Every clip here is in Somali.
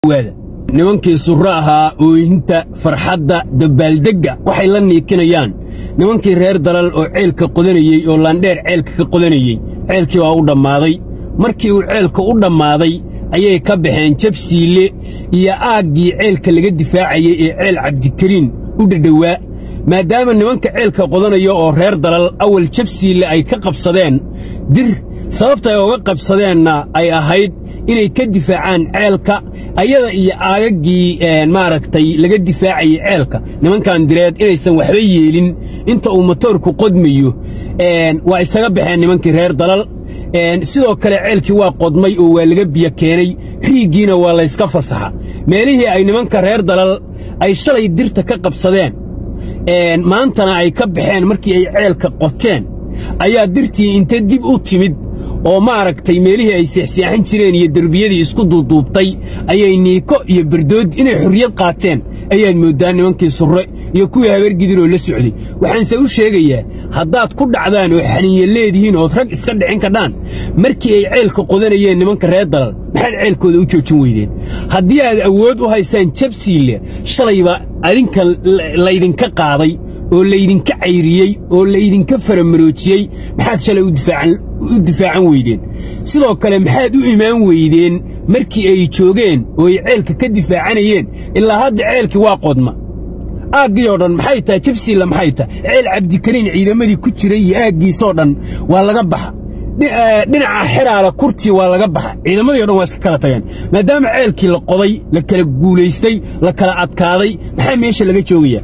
waada nimankii surro ahaa ooyinta farxadda dabbaaldegga waxay la niikinayaan nimankii reer dalal oo ceelka qodanayey oo laandheer ceelka ka qodanayey ceelkii waa u dhammaaday markii uu ceelka u dhammaaday ayay ka baxeen jabsiille iyo aaggii ceelka laga difaacayey ee ceel cabdikariin u dhadhowaa maadaama nimanka ceelka qodanaya oo reer dalal awal jabsiille ay ka qabsadeen dir sababta ay uga qabsadeenna ay ahayd inay ka difaacaan ceelka ayada iyo aagaggii maaragtay laga difaacayey ceelka nimankan direed inaysan waxba yeelin inta uu motoorku qodmayo waa isaga baxeen nimankii reer dalal sidoo kale ceelkii waa qodmay oo waa laga biyo keenay riiggiina waa layska fasaxa meelihii ay nimanka reer dalal ay shalay dirta ka qabsadeen maantana ay ka baxeen markii ay ceelka qoteen ayaa dirtii inta dib u timid oo maaragtay meelihii ay seexseexan jireen iyo derbiyadii isku duuduubtay ayay niiko iyo berdood inay xorriyad qaateen ayaad mooddaa nimankii surre iyo kuwii habeergidiroo la socday waxaanse u sheegayaa haddaad ku dhacdaan oo xaniiya leedihiin ood rag iska dhicin kadhaan markii ay ceelka qodanayeen nimanka reer dalal maxaad ceelkooda u joojin weydeen haddii aad awood u haysaan jabsiille shalayba adinka laydinka qaaday oo laydinka cayriyey oo laydinka faramaroojiyey maxaad shalay u difaacan weydeen sidoo kale maxaad u imaan weydeen markii ay joogeen oo ay ceelka ka difaacanayeen ilaa hadda ceelkii waa qodma aaggii oo dhan maxay tahay jabsiilla maxay tahay ceel cabdikariin ciidamadii ku jiray iyo aaggiisoo dhan waa laga baxa dhinaca xeraala kurtii waa laga baxa ciidamadii o dhan waa iska kala tageen maadaama ceelkii la qoday la kala guulaystay la kala adkaaday maxaa meesha laga joogayaa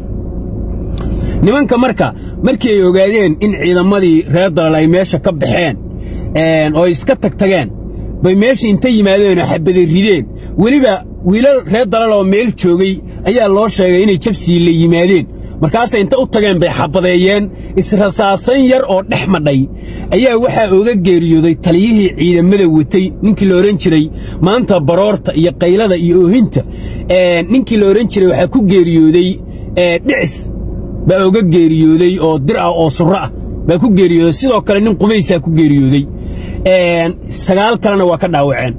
nimanka marka markii ay ogaadeen in ciidamadii reer dalal ay meesha ka baxeen oo ay iska tagtageen bay meesha inta yimaadeen oo xabaday rideen weliba wiilal reer dalal oo meel joogay ayaa loo sheegay inay jabsiille yimaadeen markaasay inta u tageen bay xabadeeyeen israsaasan yar oo dhex madhay ayaa waxaa ooga geeriyooday taliyihii ciidamada watay ninkii la odhan jiray maanta baroorta iyo qaylada iyo oohinta ninkii la odhan jiray waxaa ku geeriyooday dhicis baa oga geeriyooday oo dir ah oo surro ah baa ku geeriyooday sidoo kale nin qubaysaa ku geeriyooday sagaal kalena waa ka dhaawaceen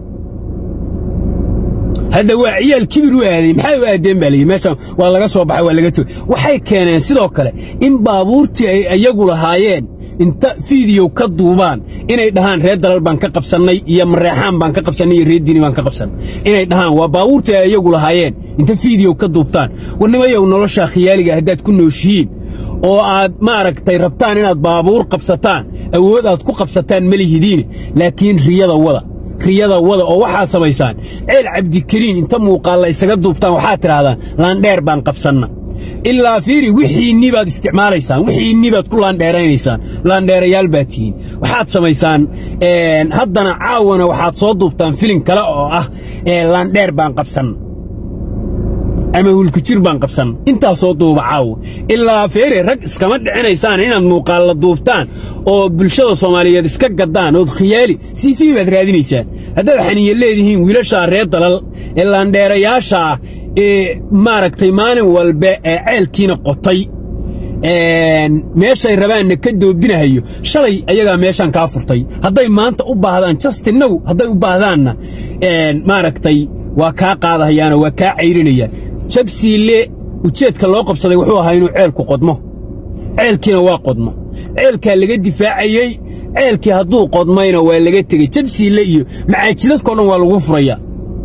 hadda waa ciyaal kibir u aaday maxay u aadeen baa layidhi meeshan waa laga soo baxay waa laga togey waxay keeneen sidoo kale in baabuurtii ay iyagu lahaayeen inta fiidiyow ka duubaan inay dhahaan reer dalal baan ka qabsannay iyo mareexaan baan ka qabsannay iyo reer diini baan ka qabsannay inay dhahaan waa baabuurtii ay iyagu lahaayeen inta fiidiyow ka duubtaan warnimayow noloshaa khiyaaliga haddaad ku nooshihiin oo aad maaragtay rabtaan inaad baabuur qabsataan awood aad ku qabsataan ma lihidiine laakiin riyada wada riyada wada oo waxaa samaysaan ceel cabdikariin inta muuqaalla isaga duubtaan waxaad tidhaahdaan laandheer baan qabsanna ilaa fiiri wixiinnii baad isticmaalaysaan wixiinnii baad ku laandheeraynaysaan laandheerayaal baad tihiin waxaad samaysaan haddana caawana waxaad soo duubtaan filin kale oo ah laandheer baan qabsanna ama hulkujir baan qabsan intaasoo duuba caawa ilaa feere rag iskama dhicinaysaan inaad muuqaalla duubtaan oo bulshada soomaaliyeed iska gaddaan ood khiyaali siifii baad raadinaysaan haddaad xaniya leedihiin wiilashaa reer dalal ee laandheerayaasha ah ee maaragtay maalin walba ee ceelkiina qotay meeshay rabaanna ka doobinahayo shalay ayagaa meeshaan kaa furtay hadday maanta u baahdaan jastinnagu hadday u baahdaanna maaragtay waa kaa qaadahayaanoo waa kaa cayrinayaan jabsiille ujeedka loo qabsaday wuxuu ahaa inuu ceelku qodmo ceelkiina waa qodmo ceelkaa laga difaacayey ceelkii hadduu qodmayna waa laga tegey jabsiille iyo macaa jidadkao dhan waa laguu furayaa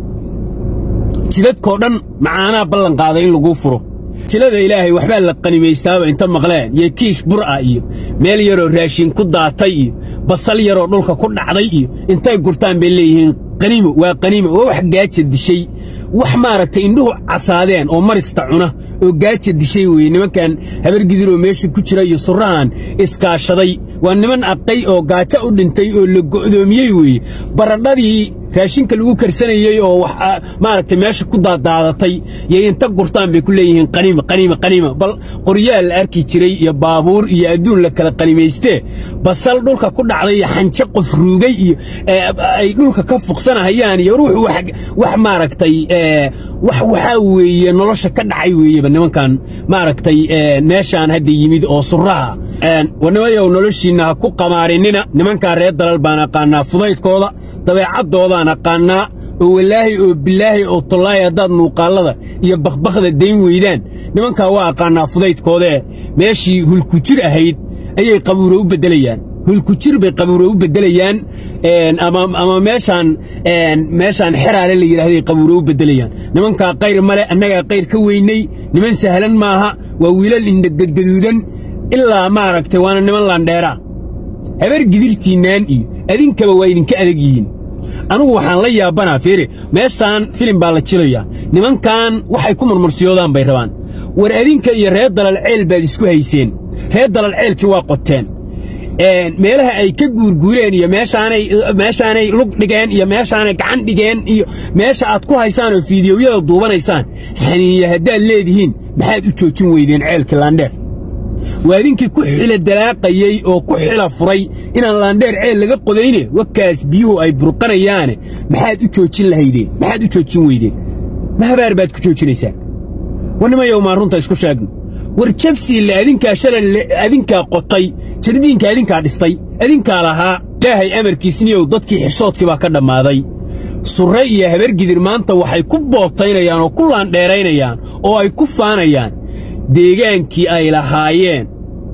jidadkoo dhan macaanaa ballan qaaday in laguu furo tilada ilaahay waxbaa la qanimaystaaba inta maqleen iyo kiish bur'a iyo meel yaroo raashin ku daatay iyo basal yaroo dhulka ku dhacday iyo intay gurtaan bay leeyihiin qaniimo waa qaniimo waa wax gaaja dishay wax maaragtay indhuhu casaadeen oo marista cuna oo gaaja dishay weeye nimankan habargidiroo meesha ku jira iyo surrahan iskaashaday waa niman aqay oo gaajo u dhintay oo la go'doomiyey weeye baradhadii raashinka lagu karsanayey oo wax maaragtay meesha ku daadaadatay iyo inta gurtaan bay ku leeyihiin qaniima qaniima qaniima bal qoryaal la arki jiray iyo baabuur iyo adduun la kala qanimaystee basal dhulka ku dhacday iyo xanje qof ruugay iyo ay dhulka ka fuqsanahayaan iyo ruux wax maaragtay wax waxaa weeye nolosha ka dhacay weeyeba nimankan maaragtay meeshaan hadda yimid oo surraha warnimayow noloshiinna ha ku qamaarinina nimankaa reer dalal baan aqaannaa fudaydkooda dabeecaddooda aqaannaa oo walaahi oo bilaahi oo tollaahi haddaad muuqaallada iyo bakbakda dayn weydaan nimankaa waa aqaannaa fudaydkoodee meeshii hulkujir ahayd ayay qabuuro u beddelayaan hulkujir bay qabuuro u beddelayaan ama meeshaan meeshaan xeraale la yidhahday qabuuro u beddelayaan nimankaa qayr male annagaa qayr ka weynay niman sahlan maaha waa wiilal indhagadgaduudan ilaa maaragtay waana niman laandheeraa habar gidirtiinnaan iyo adinkaba waa idinka adag yihiin anugu waxaan la yaabanaa fiiri meeshaan filim baa la jilayaa nimankan waxay ku murmursiyoodaan bay rabaan war adinka iyo reer dalal ceel baad isku hayseen reer dalal ceelkii waa qoteen meelaha ay ka guurguureen iyo meeshaanay lug dhigeen iyo meeshaanay gacan dhigeen iyo meesha aad ku haysaan oo fiidiyowyada duubanaysaan xaniiya haddaad leedihiin maxaad u joojin weydeen ceelkii laandheer waa idinkii ku xila dalaaqayey oo ku xila furay inaan laandheer ceel laga qodayne wakaas biyuhu ay burqanayaane maxaad u joojin lahaydeen maxaad u joojin weydeen ma habaar baad ku joojinaysaan war nimayow maan runta isku sheegno war jabsiille adinkaa shalal adinkaa qotay jardiinka adinkaa dhistay adinkaa lahaa ilaahay amarkiisniyow dadkii xishoodkii baa ka dhammaaday surre iyo habargidir maanta waxay ku bootaynayaan oo ku laandheeraynayaan oo ay ku faanayaan deegaankii ay lahaayeen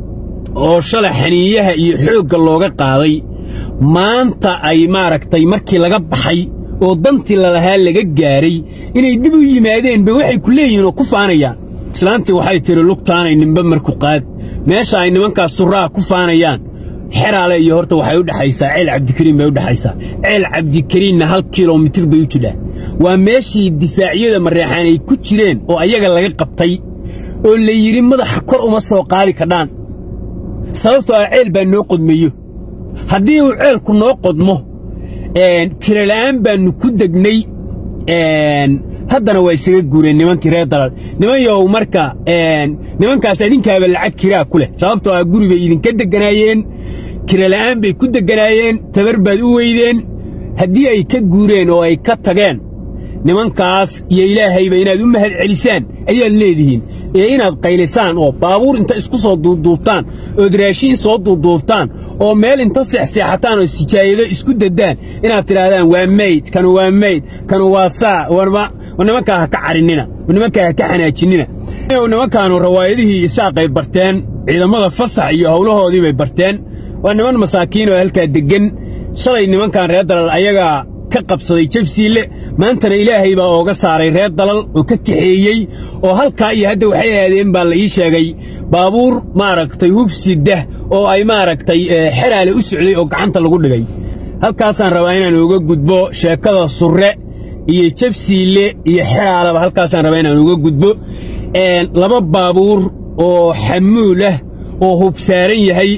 oo shalay xaniiyaha iyo xoogga looga qaaday maanta ay maaragtay markii laga baxay oo dantii lalahaa laga gaaray inay dib u yimaadeenba waxay ku leeyihiin oo ku faanayaan islaantii waxay tidhi lugtaanay nimbe marku qaad meesha ay nimankaas surraha ku faanayaan xeraale iyo horta waxay u dhexaysaa ceel cabdikariin bay u dhexaysaa ceel cabdikariinna hal kilomitir bay u jidhaa waa meeshii difaacyada mareexaan ay ku jireen oo ayaga laga qabtay oo la yidhi madaxa kor uma soo qaadi kadhaan sababtoo ah ceel baa noo qodmayo haddii uu ceelku noo qodmo kirala'aan baannu ku degnay haddana waa isaga guureen nimankii reer dalal nimanyow marka nimankaas adinkaaba lacag kiraa ku leh sababtoo ah guri bay idinka degganaayeen kirala'aan bay ku degganaayeen tabar baad u weydeen haddii ay ka guureen oo ay ka tageen nimankaas iyo ilaahayba inaad u mahad celisaan ayaad leedihiin iyo inaad qaylisaan oo baabuur inta isku soo duuduubtaan ood raashiin soo duuduubtaan oo meel inta seexseexataan oo sijaayado isku daddaan inaad tidhaahdaan waa mayd kanu waa mayd kanu waa saa warma nimankaa ha ka carinnina nimankaa ha ka xanaajinina nimankaanu rawaayadihii isaaqay barteen ciidamada fasax iyo howlahoodii bay barteen waa niman masaakiin oo halkaa deggan shalay nimankan reer dalal ayagaa ka qabsaday jabsiille maantana ilaahay baa ooga saaray reer dalal oo ka kaxeeyey oo halkaa iyo hadda waxay aadeen baa la ii sheegay baabuur maaragtay hubsidah oo ay maaragtay xeraale u socday oo gacanta lagu dhigay halkaasaan rabaa inaan uga gudbo sheekada surre iyo jabsiille iyo xeraaleba halkaasaan rabaa inaan uga gudbo laba baabuur oo xamuul ah oo hub saaran yahay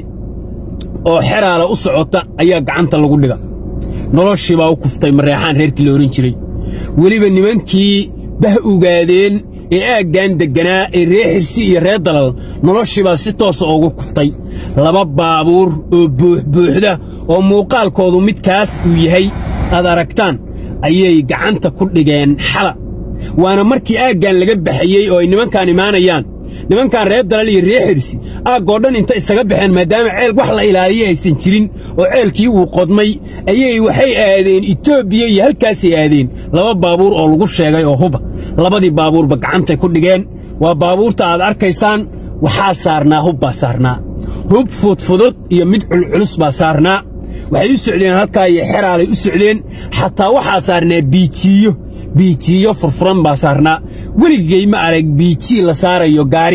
oo xeraala u socota ayaa gacanta lagu dhiga noloshii baa u kuftay mareexaan reerkii la odhan jiray weliba nimankii bah ogaadeen ee aaggan degganaa ee reer xirsi iyo reer dalal noloshii baa si toosa ugu kuftay laba baabuur oo buuxbuuxda oo muuqaalkoodu midkaas uu yahay aad aragtaan ayay gacanta ku dhigeen xala waana markii aaggan laga baxayey oo ay nimankaan imaanayaan nimankan reer dalal iyo reer xirsi aaggoo dhan inta isaga baxeen maadaama ceel wax la ilaaliya aysan jirin oo ceelkii uu qodmay ayay waxay aadeen etoobiya iyo halkaasay aadeen laba baabuur oo lagu sheegay oo huba labadii baabuurba gacantay ku dhigeen waa baabuurta aad arkaysaan waxaa saarnaa hub baa saarnaa hub fudfudud iyo mid culculus baa saarnaa waxay u socdeen halkaa iyo xeraalay u socdeen xataa waxaa saarnaa biijiiyo biijiiyo furfuran baa saarnaa weligay ma arag biijii la saarayo gaari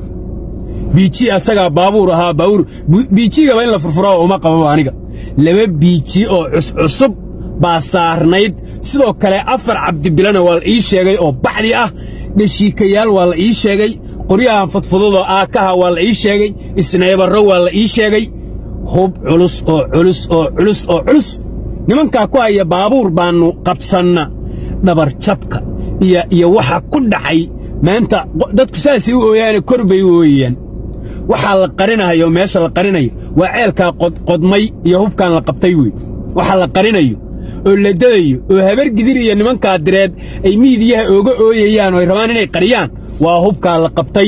biiji asagaa baabuur ahaa baabuur biijigaba in la furfuraa uma qababa aniga laba biiji oo cuscusub baa saarnayd sidoo kale afar cabdibilana waa la ii sheegay oo baxdi ah dheshiikayaal waa la ii sheegay qoryahan fudfududoo aakaha waa la ii sheegay isnaybarro waa la ii sheegay hub culus oo culus oo culus oo culus nimankaa ku haya baabuur baannu qabsanna dhabarjabka iyo iyo waxa ku dhacay maanta dadku saasay u ooyaane kor bay u ooyayaan waxaa la qarinayo meesha la qarinayo waa ceelkaa qodmay iyo hubkaan la qabtay wey waxa la qarinayo oo la dadayo oo habargidir iyo nimankaa direed ay miidiyaha ooga ooyayaan oo ay rabaan inay qariyaan waa hubkaa la qabtay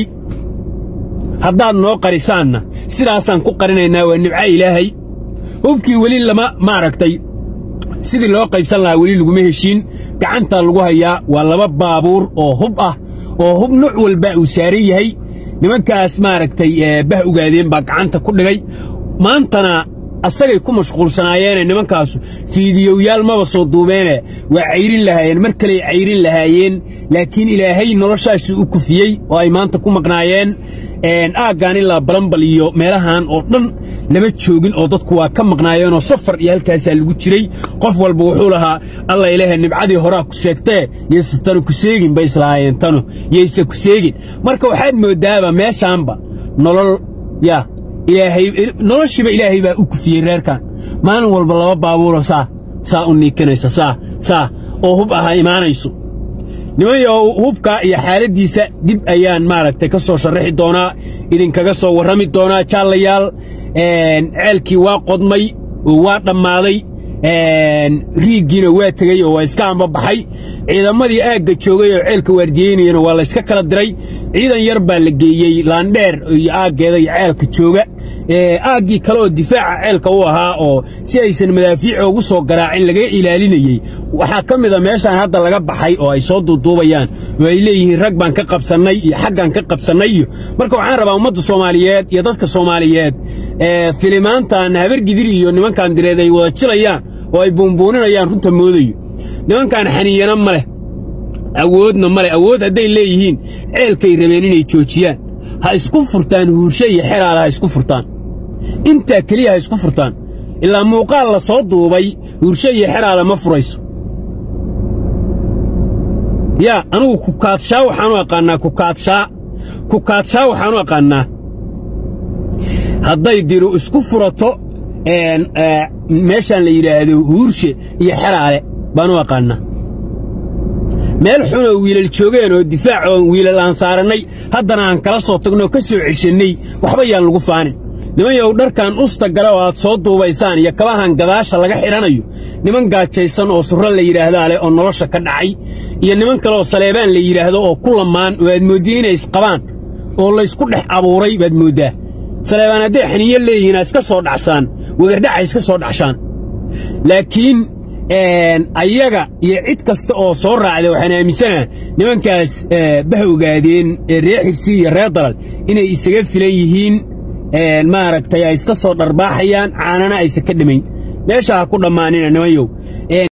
haddaad noo qarisaanna sidaasaan ku qarinaynaa waa nibca ilaahay hubkii weli lama maaragtay sidii loo qaybsan lahaa weli laguma heshiin gacantaa lagu hayaa waa laba baabuur oo hub ah oo hub nuuc walba uu saaran yahay nimankaas maaragtay bah ogaadeen baa gacanta ku dhigay maantana asagay ku mashquulsanaayeene nimankaasu fiidiyowyaal maba soo duubeene waa cayrin lahaayeen mar kaley cayrin lahaayeen laakiin ilaahay noloshaasuu u kufiyey oo ay maanta ku maqnaayeen aaggaan ilaa balambal iyo meelahan oo dhan lama joogin oo dadku waa ka maqnaayeenoo safar iyo halkaasaa lagu jiray qof walba wuxuu lahaa alla ilaaha nibcadii horaa ku seegtee yayse tanu ku seegin bay islahaayeen tanu yayse ku seegin marka waxaad mooddaaba meeshaanba nolol yaa ilaahay noloshiiba ilaahay baa u kufiyey reerkan maalin walba laba baabuuro saa saa u niikanaysa saa saa oo hub aha imaanayso nimanyow hubka iyo xaaladdiisa dib ayaan maaragtay ka soo sharraxi doonaa idinkaga soo warrami doonaa jaallayaal ceelkii waa qodmay oo waa dhammaaday riiggiina waa tegey oo waa iska ambabaxay ciidamadii aagga joogay oo ceelka waardiyeynayana waa layska kala diray ciidan yar baa la geeyey laandheer iyo aaggeeda iyo ceelka jooga aaggii kale oo difaaca ceelka u ahaa oo si aysan madaafiic ugu soo garaacin laga ilaalinayey waxaa ka mida meeshaan hadda laga baxay oo ay soo duuduubayaan oo ay leeyihiin rag baan ka qabsannay iyo xaggaan ka qabsannay iyo marka waxaan rabaa ummadda soomaaliyeed iyo dadka soomaaliyeed filimaantan habargidir iyo nimankan direed ay wada jilayaan oo ay buunbuuninayaan runta moodayo nimankan xaniyana ma leh awoodna ma leh awood hadday leeyihiin ceelkay rabeen inay joojiyaan ha isku furtaan huurshe iyo xeraala ha isku furtaan intaa keliya ha isku furtaan ilaa muuqaal la soo duubay huurshe iyo xeraala ma furayso yaa anugu kukaadshaa waxaanu aqaannaa kukaadshaa kukaadshaa waxaanu aqaannaa hadday diru isku furato meeshaan la yidhaahdo huurshe iyo xeraale baanu aqaannaa meel xunoo wiilal joogeen oo difaac oo wiilal aan saarannay haddana aan kala soo tagnoo ka soo ceshannay waxba yaan lagu faanin nimanyow dharkan usta gale oo aad soo duubaysaan iyo kabahan gadaasha laga xidhanayo niman gaajaysan oo surro la yidhaahdaa leh oo nolosha ka dhacay iyo niman kale oo saleebaan la yidhaahdo oo ku lamaan oo aad mooddiye inay isqabaan oo laysku dhex abuuray baad mooddaa saleebaan hadday xaniyo leeyihiin ha iska soo dhacsaan wegardhaca iska soo dhacshaan laakiin ayaga iyo cid kasta oo soo raacda waxaan aaminsanaa nimankaas bah ogaadeen reer xirsi iyo reer dalal inay isaga filan yihiin maaragtay ay iska soo dharbaaxayaan caanana aysan ka dhimayn meesha ha ku dhammaanina nimanyow